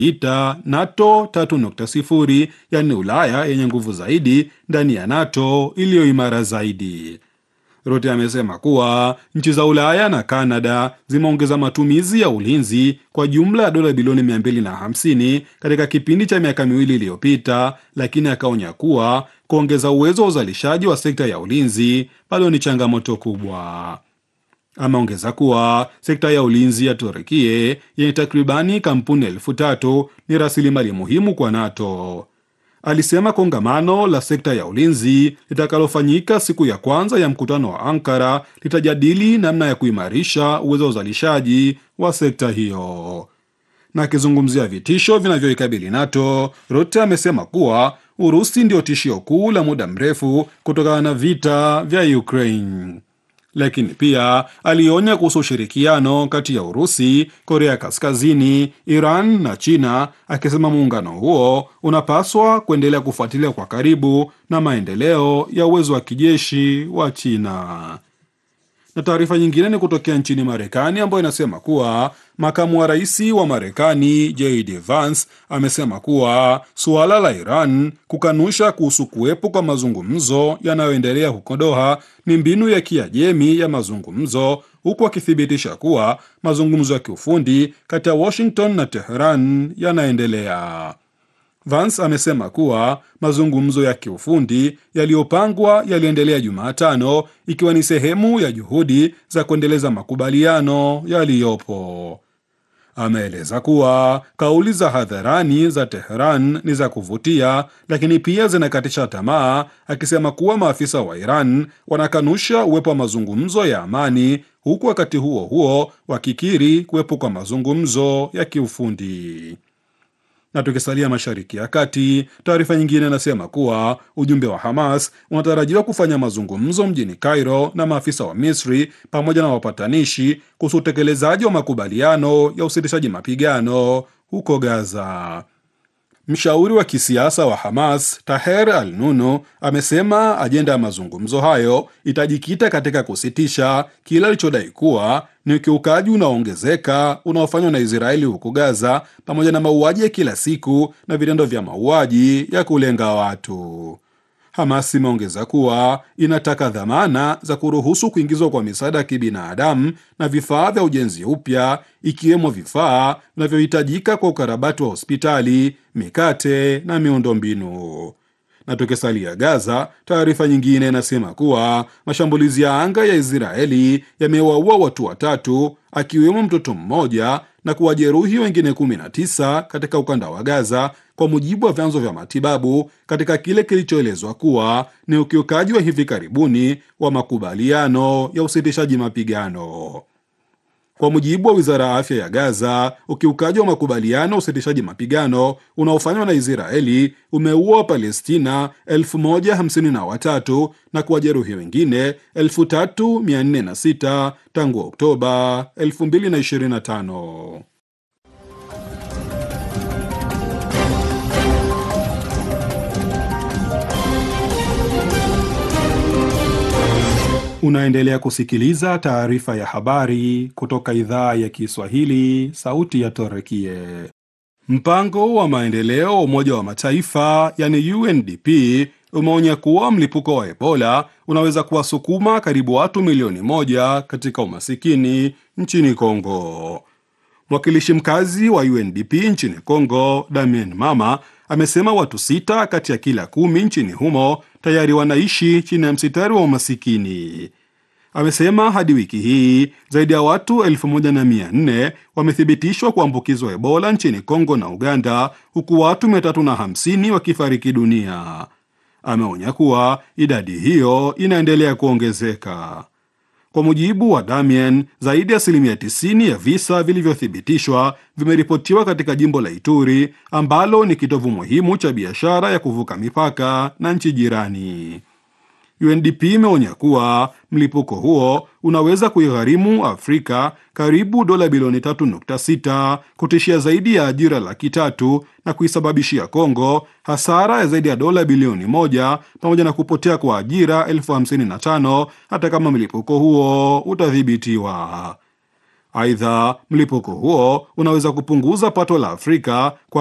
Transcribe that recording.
ita NATO 3.0, yaani Ulaya yenye nguvu zaidi ndani ya NATO iliyo imara zaidi. Rutte amesema kuwa nchi za Ulaya na Kanada zimeongeza matumizi ya ulinzi kwa jumla ya dola bilioni 250 katika kipindi cha miaka miwili iliyopita, lakini akaonya kuwa kuongeza uwezo wa uzalishaji wa sekta ya ulinzi bado ni changamoto kubwa. Ameongeza kuwa sekta ya ulinzi ya Turukie yenye takribani kampuni elfu tatu ni rasilimali muhimu kwa NATO. Alisema kongamano la sekta ya ulinzi litakalofanyika siku ya kwanza ya mkutano wa Ankara litajadili namna ya kuimarisha uwezo wa uzalishaji wa sekta hiyo. Na akizungumzia vitisho vinavyoikabili NATO, Rutte amesema kuwa Urusi ndio tishio kuu la muda mrefu kutokana na vita vya Ukraine lakini pia alionya kuhusu ushirikiano kati ya Urusi, Korea Kaskazini, Iran na China, akisema muungano huo unapaswa kuendelea kufuatilia kwa karibu na maendeleo ya uwezo wa kijeshi wa China. Na taarifa nyingine ni kutokea nchini Marekani ambayo inasema kuwa makamu wa rais wa Marekani JD Vance amesema kuwa suala la Iran kukanusha kuhusu kuwepo kwa mazungumzo yanayoendelea huko Doha ni mbinu ya Kiajemi ya mazungumzo, huku akithibitisha kuwa mazungumzo ya kiufundi kati ya Washington na Teheran yanaendelea. Vance amesema kuwa mazungumzo ya kiufundi yaliyopangwa yaliendelea Jumatano ikiwa ni sehemu ya juhudi za kuendeleza makubaliano yaliyopo. Ameeleza kuwa kauli za hadharani za Teheran ni za kuvutia, lakini pia zinakatisha tamaa, akisema kuwa maafisa wa Iran wanakanusha uwepo wa mazungumzo ya amani, huku wakati huo huo wakikiri kuwepo kwa mazungumzo ya kiufundi na tukisalia Mashariki ya Kati, taarifa nyingine inasema kuwa ujumbe wa Hamas unatarajiwa kufanya mazungumzo mjini Cairo na maafisa wa Misri pamoja na wapatanishi kuhusu utekelezaji wa makubaliano ya usitishaji mapigano huko Gaza. Mshauri wa kisiasa wa Hamas Taher Al Nunu amesema ajenda ya mazungumzo hayo itajikita katika kusitisha kile alichodai kuwa ni ukiukaji unaoongezeka unaofanywa na Israeli huko Gaza, pamoja na mauaji ya kila siku na vitendo vya mauaji ya kulenga watu. Hamas imeongeza kuwa inataka dhamana za kuruhusu kuingizwa kwa misaada ya kibinadamu na vifaa vya ujenzi upya, ikiwemo vifaa vinavyohitajika kwa ukarabati wa hospitali, mikate na miundombinu. Na tukisalia Gaza, taarifa nyingine inasema kuwa mashambulizi ya anga ya Israeli yamewaua watu watatu akiwemo mtoto mmoja na kuwajeruhi wengine 19 katika ukanda wa Gaza, kwa mujibu wa vyanzo vya matibabu, katika kile kilichoelezwa kuwa ni ukiukaji wa hivi karibuni wa makubaliano ya usitishaji mapigano. Kwa mujibu wa wizara ya afya ya Gaza, ukiukaji wa makubaliano ya usitishaji mapigano unaofanywa na Israeli umeua Wapalestina 1053 na kuwajeruhi wengine 3406 tangu Oktoba 2025. Unaendelea kusikiliza taarifa ya habari kutoka idhaa ya Kiswahili, sauti ya Torekie. Mpango wa maendeleo wa Umoja wa Mataifa yani UNDP umeonya kuwa mlipuko wa Ebola unaweza kuwasukuma karibu watu milioni moja katika umasikini nchini Kongo. Mwakilishi mkazi wa UNDP nchini Kongo, Damien Mama, amesema watu sita kati ya kila kumi nchini humo tayari wanaishi chini ya msitari wa umasikini. Amesema hadi wiki hii zaidi ya watu elfu moja na mia nne wamethibitishwa kuambukizwa Ebola nchini Kongo na Uganda, huku watu mia tatu na hamsini wakifariki dunia. Ameonya kuwa idadi hiyo inaendelea kuongezeka. Kwa mujibu wa Damien, zaidi ya asilimia 90 ya visa vilivyothibitishwa vimeripotiwa katika jimbo la Ituri ambalo ni kitovu muhimu cha biashara ya kuvuka mipaka na nchi jirani. UNDP imeonya kuwa mlipuko huo unaweza kuigharimu Afrika karibu dola bilioni 3.6, kutishia zaidi ya ajira laki tatu na kuisababishia Kongo hasara ya zaidi ya dola bilioni moja pamoja na kupotea kwa ajira elfu hamsini na tano hata kama mlipuko huo utadhibitiwa. Aidha, mlipuko huo unaweza kupunguza pato la Afrika kwa